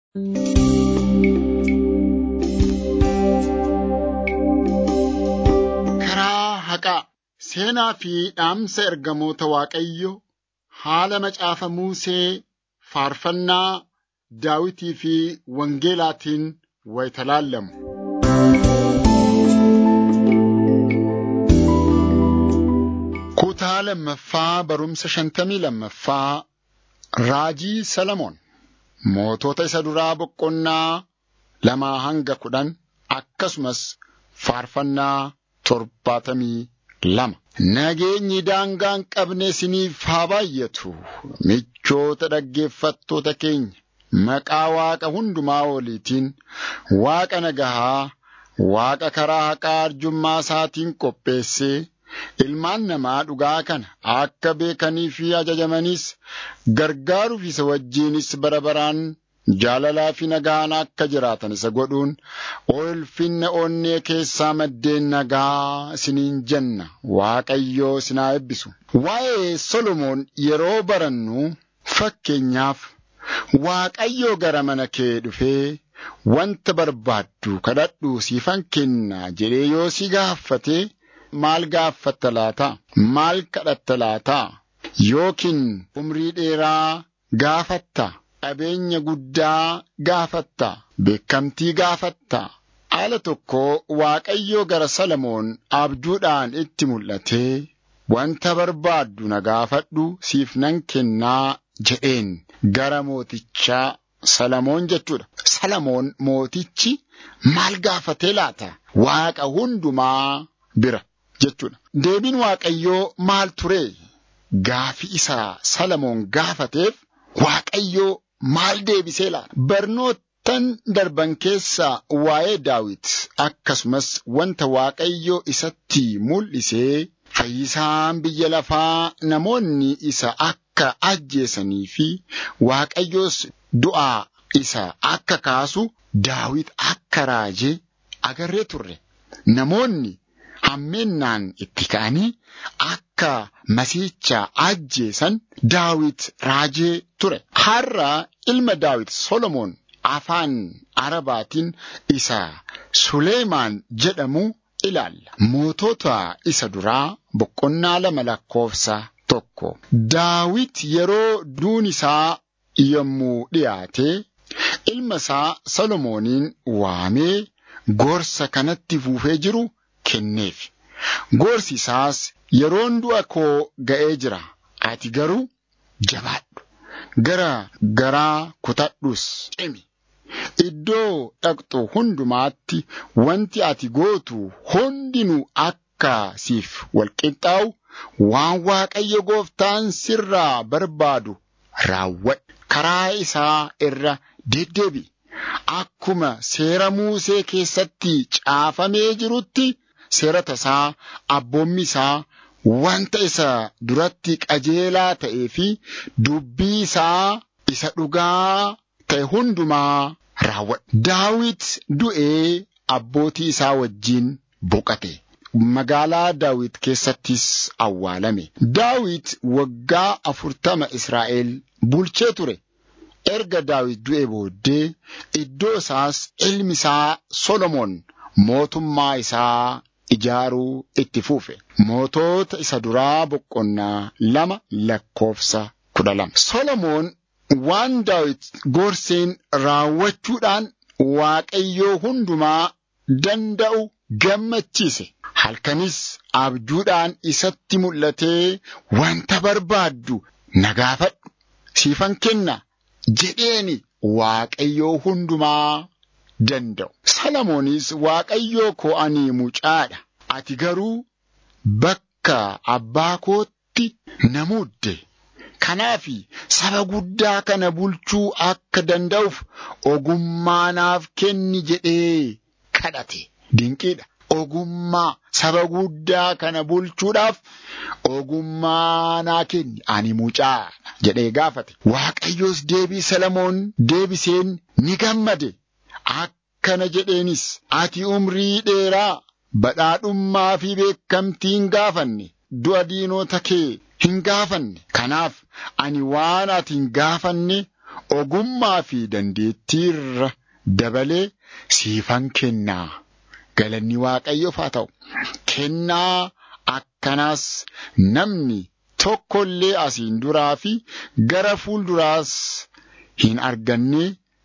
Karaa haqaa seenaa fi dhaamsa ergamoota Waaqayyoo haala macaafa Musee faarfannaa Daawitii fi Wangeelaatiin wayita laallamu. Kutaa lammaffaa barumsa shantamii lammaffaa Raajii Salamoon mootota isa duraa boqonnaa lamaa hanga kudhan akkasumas faarfannaa torbaatamii lama. Nageenyi daangaa hin qabne isiniif haa baay'atu. Michoota dhaggeeffattoota keenya maqaa Waaqa hundumaa oliitiin Waaqa nagahaa, Waaqa karaa haqaa arjummaa isaatiin qopheessee ilmaan namaa dhugaa kana akka beekanii fi ajajamaniis gargaaruuf isa wajjinis bara baraan jaalalaa fi nagaan akka jiraatan isa godhuun ulfinna onnee keessaa maddeen nagaa isiniin jenna Waaqayyoo isinaa eebbisu. Waa'ee Solomoon yeroo barannu fakkeenyaaf Waaqayyoo gara mana kee dhufee wanta barbaaddu kadhadhu siifan kenna jedhee yoo si gaafate maal gaaffatta laata? Maal kadhatta laata? Yookiin umrii dheeraa gaafatta? Qabeenya guddaa gaafatta? Beekamtii gaafatta? Haala tokko Waaqayyoo gara Salamoon abjuudhaan itti mul'atee wanta barbaaddu na gaafadhu siif nan kennaa jedheen gara mootichaa Salamoon jechuudha. Salamoon mootichi maal gaafatee laata? Waaqa hundumaa bira jechuudha. Deebiin Waaqayyoo maal ture? Gaafi isaa Salamoon gaafateef Waaqayyoo maal deebisee laata? Barnoottan darban keessaa waa'ee Daawit akkasumas wanta Waaqayyoo isatti mul'isee fayyisaan biyya lafaa namoonni isa akka ajjeesanii fi Waaqayyoos du'aa isa akka kaasu Daawit akka raajee agarree turre. Namoonni hammeennaan itti ka'anii akka masiicha ajjeesan Daawit raajee ture. Har'a ilma Daawit Solomoon afaan Arabaatiin isa Suleemaan jedhamu ilaalla. Mootota isa duraa boqonnaa lama lakkoofsa tokko. Daawit yeroo duun isaa yommuu dhiyaate ilma isaa Solomooniin waamee gorsa kanatti fuufee jiru kenneef. Gorsi isaas yeroon du'a koo ga'ee jira. Ati garuu jabaadhu. Gara garaa kutadhus cimi. Iddoo dhaqxu hundumaatti wanti ati gootu hundinuu akka siif walqixxaa'u waan Waaqayyo gooftaan sirraa barbaadu raawwadhu. Karaa isaa irra deddeebi'i. Akkuma seera Muusee keessatti caafamee jirutti seera tasaa abboommi isaa wanta isa duratti qajeelaa ta'ee fi dubbii isaa isa dhugaa ta'e hundumaa raawwadhu. Daawit du'ee abbootii isaa wajjin boqate. Magaalaa Daawit keessattis awwaalame. Daawit waggaa afurtama Israa'el bulchee ture. Erga Daawit du'ee booddee iddoo isaas ilmi isaa Solomoon mootummaa isaa ijaaruu itti fuufe. Mootota isa duraa boqonnaa lama lakkoofsa kudha lama. Solomoon waan Daawit gorseen raawwachuudhaan Waaqayyoo hundumaa danda'u gammachiise. Halkanis abjuudhaan isatti mul'atee wanta barbaaddu na gaafadhu siifan kenna jedheeni Waaqayyoo hundumaa danda'u. Salomoonis Waaqayyoo koo ani mucaadha. Ati garuu bakka abbaa kootti na muudde. Kanaafi saba guddaa kana bulchuu akka danda'uuf ogummaa naaf kenni jedhee kadhate. Dinqiidha. Ogummaa saba guddaa kana bulchuudhaaf ogummaa naa kenni ani mucaadha jedhee gaafate. Waaqayyoos deebii Salamoon deebiseen ni gammade. Akkana jedheenis ati umrii dheeraa badhaadhummaa fi beekamtii hin gaafanne du'a diinota kee hin gaafanne. Kanaaf ani waan ati hin gaafanne ogummaa fi dandeettii irra dabalee siifan kennaa. Galanni Waaqayyoof haa ta'u. Kennaa akkanaas namni tokko illee asiin duraa fi gara fuulduraas hin arganne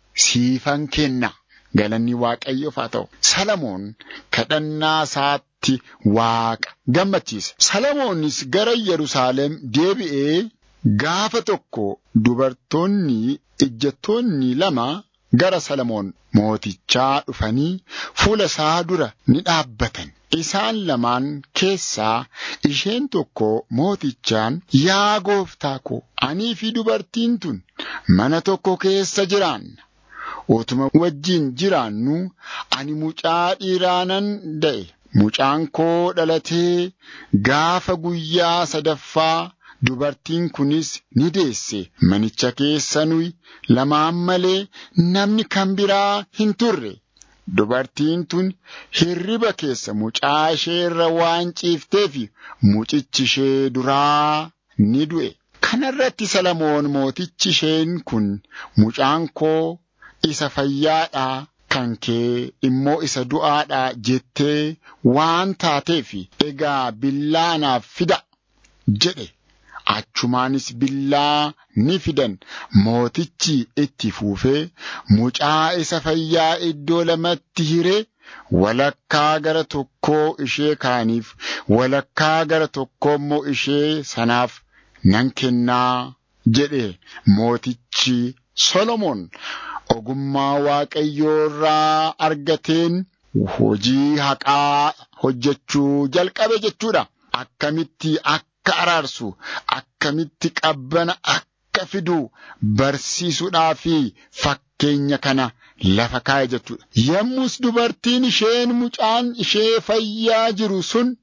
siifan kenna. Galanni Waaqayyoof haa ta'u. Salamoon kadhannaa isaatti Waaqa gammachiise. Salomoonis gara Yerusaalem deebi'ee gaafa tokko dubartoonni ejjettoonni lama gara Salamoon mootichaa dhufanii fuula isaa dura ni dhaabbatan. Isaan lamaan keessaa isheen tokko mootichaan yaa gooftaa ko anii fi dubartiin tun mana tokko keessa jiraanna. Utuma wajjin jiraannu ani mucaa dhiiraa nan da'e. Mucaan koo dhalatee gaafa guyyaa sadaffaa dubartiin kunis ni deesse. Manicha keessa nuyi lamaan malee namni kan biraa hin turre. Dubartiin tun hirriba keessa mucaa ishee irra waan ciifteef mucichi ishee duraa ni du'e. Kanarratti Salamoon mootichi isheen kun mucaan koo isa fayyaadhaa kan kee immoo isa du'aadhaa jettee waan taateef egaa billaa naaf fida jedhe. Achumaanis billaa ni fidan mootichi itti fuufee mucaa isa fayyaa iddoo lamatti hiree walakkaa gara tokkoo ishee kaaniif walakkaa gara tokkoo immoo ishee sanaaf nan kennaa jedhe mootichi Solomoon ogummaa waaqayyoo irraa argateen hojii haqaa hojjechuu jalqabe jechuudha. Akkamitti akka araarsu akkamitti qabbana akka fidu barsiisuudhaa fi fakkeenya kana lafa kaa'e jechuudha. Yommus dubartiin isheen mucaan ishee fayyaa jiru sun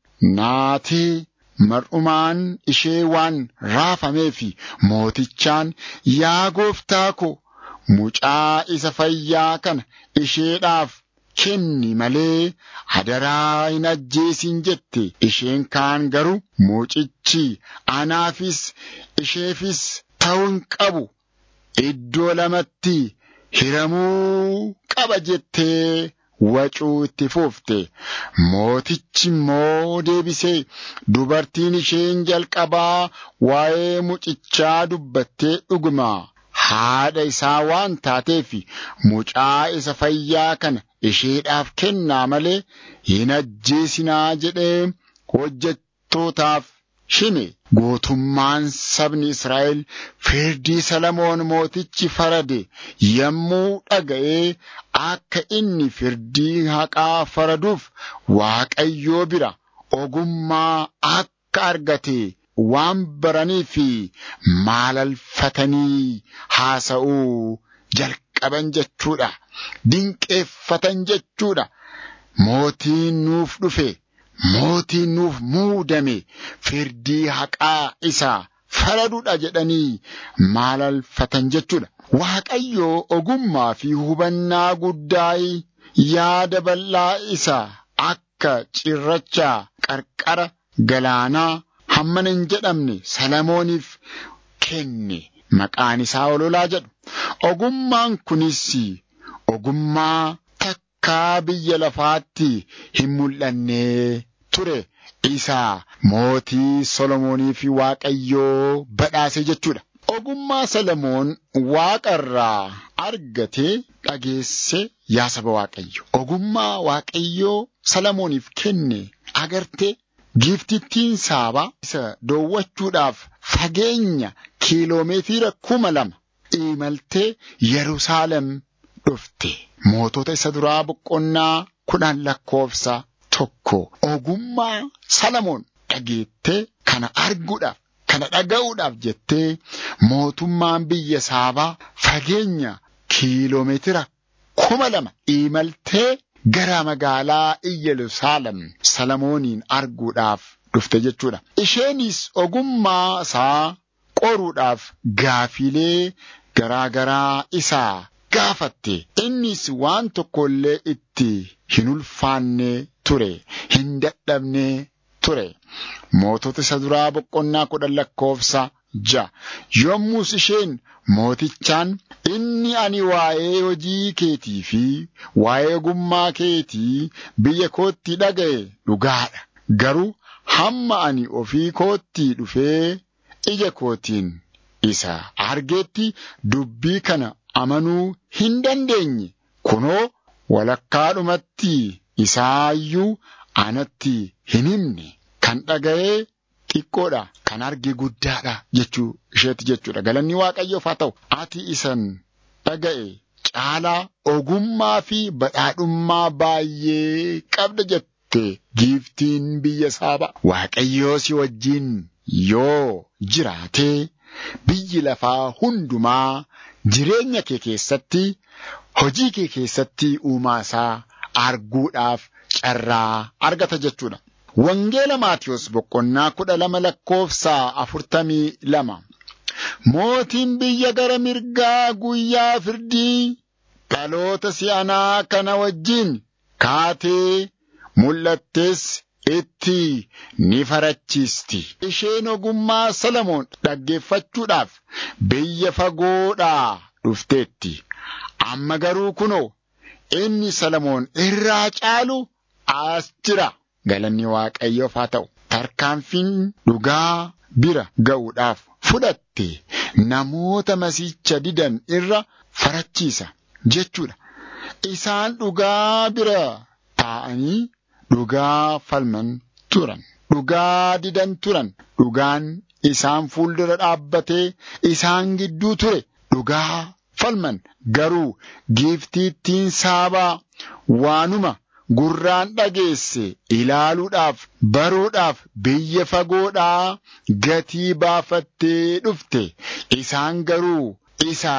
naatee mar'umaan ishee waan raafamee fi mootichaan yaa gooftaa ko mucaa isa fayyaa kana isheedhaaf kenni malee hadaraa hin ajjeesin jette isheen kaan garuu mucichi anaafis isheefis ta'uu hin qabu iddoo lamatti hiramuu qaba jettee wacuu itti fuufte mootichi immoo deebisee dubartiin isheen jalqabaa waa'ee mucichaa dubbattee dhuguma haadha isaa waan taateef mucaa isa fayyaa kana isheedhaaf kennaa malee hin ajjeesinaa jedhee hojjettootaaf hime gootummaan sabni Israa'el firdii Salamoon mootichi farade yommuu dhaga'ee akka inni firdii haqaa faraduuf Waaqayyoo bira ogummaa akka argate waan baranii fi maalalfatanii haasa'uu jalqaban jechuudha. Dinqeeffatan jechuudha. Mootiin nuuf dhufe, mootiin nuuf muudame, firdii haqaa isaa faraduudha jedhanii maalalfatan jechuudha. Waaqayyoo ogummaa fi hubannaa guddaa yaada bal'aa isaa akka cirracha qarqara galaanaa hammana hin jedhamne Salamooniif kenne maqaan isaa ololaa jedhu. Ogummaan kunis ogummaa takkaa biyya lafaatti hin mul'anne ture. Isaa mootii Solomoonii fi Waaqayyoo badhaase jechuudha. Ogummaa Salomoon waaqarraa argate dhageesse yaa saba Waaqayyo. Ogummaa Waaqayyoo Salomooniif kenne agarte giftittiin saabaa isa doowwachuudhaaf fageenya kiiloomeetira kuma lama imaltee Yerusaalem dhufte. Mootota isa duraa boqonnaa kudhan lakkoofsa tokko ogummaa Salamoon dhageettee kana arguudhaaf kana dhaga'uudhaaf jettee mootummaan biyya saabaa fageenya kiiloomeetira kuma lama imaltee gara magaalaa Yerusaalem Salamooniin arguudhaaf dhufte jechuudha. Isheenis ogummaa isaa qoruudhaaf gaafilee garaagaraa isaa gaafatte. Innis waan tokko illee itti hin ulfaanne ture, hin dadhabne ture. Mootota isa duraa boqonnaa kudhan lakkoofsa ja'a. Yommus isheen mootichaan inni ani waa'ee hojii keetii fi waa'ee ogummaa keetii biyya kootti dhaga'e dhugaadha. Garuu hamma ani ofii kootti dhufee ija kootiin isa argeetti dubbii kana amanuu hin dandeenye. Kunoo walakkaadhumatti isaayyuu anatti hin himne kan dhaga'ee xiqqoodha kan arge guddaadha jechuu isheetti jechuudha galanni waaqayyoof haa ta'u ati isan dhaga'e caalaa ogummaa fi badhaadhummaa baay'ee qabda jette giiftiin biyya saaba waaqayyoo si wajjiin yoo jiraatee biyyi lafaa hundumaa jireenya kee keessatti hojii kee keessatti uumaa isaa arguudhaaf carraa argata jechuudha. Wangeela Maatiyos boqonnaa kudha lama lakkoofsaa afurtamii lama. Mootiin biyya gara mirgaa guyyaa firdii dhaloota si'anaa kana wajjin kaatee mul'attes itti ni farachiisti. Isheen ogummaa Salamoon dhaggeeffachuudhaaf biyya fagoodhaa dhufteetti. Amma garuu kunoo inni Salamoon irraa caalu as jira. Galanni Waaqayyoof haa ta'u. Tarkaanfiin dhugaa bira ga'uudhaaf fudhatte namoota masiicha didan irra farachiisa jechuudha. Isaan dhugaa bira taa'anii dhugaa falman turan. Dhugaa didan turan. Dhugaan isaan fuuldura dhaabbatee isaan gidduu ture. Dhugaa falman garuu giiftiittiin saabaa waanuma gurraan dhageesse ilaaluudhaaf baruudhaaf biyya fagoodhaa gatii baafattee dhufte isaan garuu isa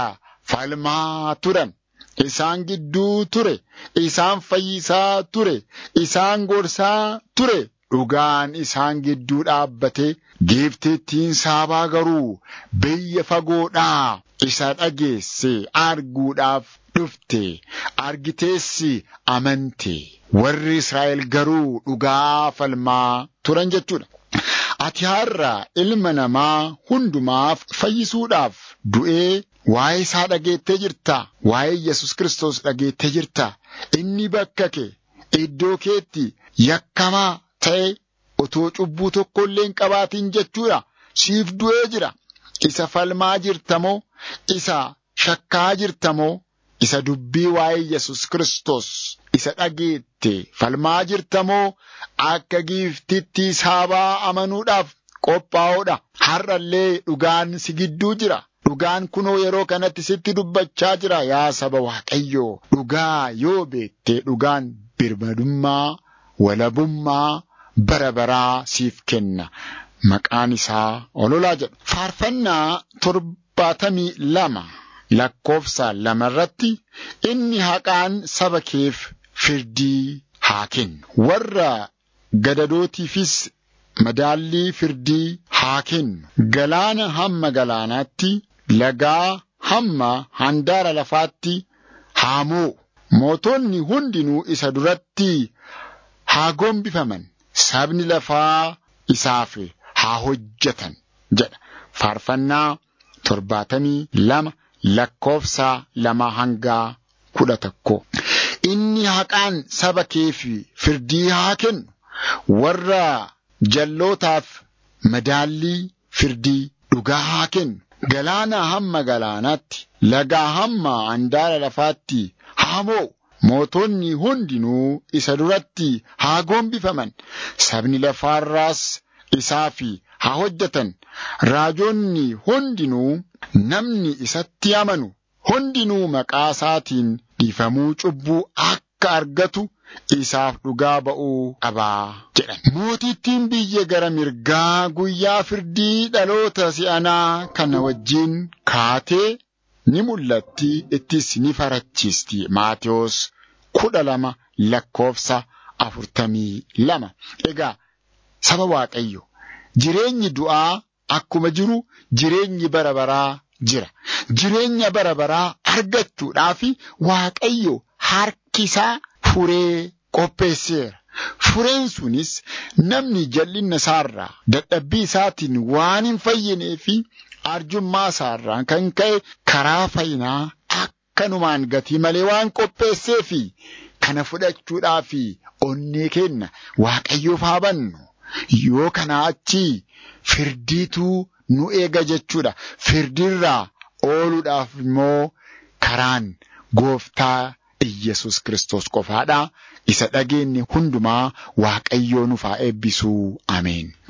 falmaa turan isaan gidduu ture isaan fayyisaa ture isaan gorsaa ture dhugaan isaan gidduu dhaabbate giiftiittiin saabaa garuu biyya fagoodhaa isa dhageesse arguudhaaf dhufte argiteessi amante warri Israa'el garuu dhugaa falmaa turan jechuudha. Ati har'a ilma namaa hundumaaf fayyisuudhaaf du'ee waa'ee isaa dhageettee jirta. Waa'ee Yesus Kiristoos dhageettee jirta. Inni bakka kee iddoo keetti yakkamaa ta'e otoo cubbuu tokko illee hin qabaatin jechuudha. Siif du'ee jira. Isa falmaa jirtamoo? Isa shakkaa jirtamoo? Isa dubbii waa'ee Yesus Kiristoos isa dhageette falmaa jirtamoo? Akka giiftitti saabaa amanuudhaaf qophaa'uudha. Har'allee dhugaan si gidduu jira. Dhugaan kunoo yeroo kanatti sitti dubbachaa jira yaa saba Waaqayyoo. Dhugaa yoo beektee dhugaan birmadummaa, walabummaa bara baraa siif kenna. Maqaan isaa ololaa jedhu. Faarfannaa torbaatamii lama lakkoofsa lamarratti inni haqaan saba keef firdii haa kennu. Warra gadadootiifis madaallii firdii haa kennu. Galaana hamma galaanaatti, lagaa hamma handaara lafaatti haa moo'u. Mootonni hundinuu isa duratti haa gombifaman. Sabni lafaa isaaf haa hojjetan jedha. Faarfannaa torbaatamii lama lakkoofsa lama hangaa kudha tokko. Inni haqaan saba keef firdii haa kennu. Warra jallootaaf madaallii firdii dhugaa haa kennu. Galaana hamma galaanaatti, lagaa hamma handaara lafaatti haa moo'u. Mootonni hundinuu isa duratti haa gombifaman. Sabni lafaarraas isaaf haa hojjetan. Raajonni hundinuu namni isatti amanu hundinuu maqaa isaatiin dhiifamuu cubbuu akka argatu isaaf dhugaa ba'uu qabaa jedhan. Mootittiin biyya gara mirgaa guyyaa firdii dhaloota si'anaa kana wajjin kaatee ni mul'atti ittis ni farachiisti. Maatiyos kudha lama lakkoofsa afurtamii lama. Egaa saba Waaqayyo jireenyi du'aa akkuma jiru jireenyi bara baraa jira. Jireenya bara baraa argachuudhaaf Waaqayyo harki isaa furee qopheesseera. Fureen sunis namni jal'inna isaarraa dadhabbii isaatiin waan hin fayyinee fi arjummaa isaarraan kan ka'e karaa fayyinaa akkanumaan gatii malee waan qopheessee fi kana fudhachuudhaa fi onnee kenna waaqayyoof haa bannu. Yoo kanaa achii firdiitu nu eega jechuudha. Firdiirraa ooluudhaaf immoo karaan gooftaa Iyyasuus Kiristoos qofaadha. Isa dhageenye hundumaa waaqayyoo nuuf haa eebbisuu. Ameen.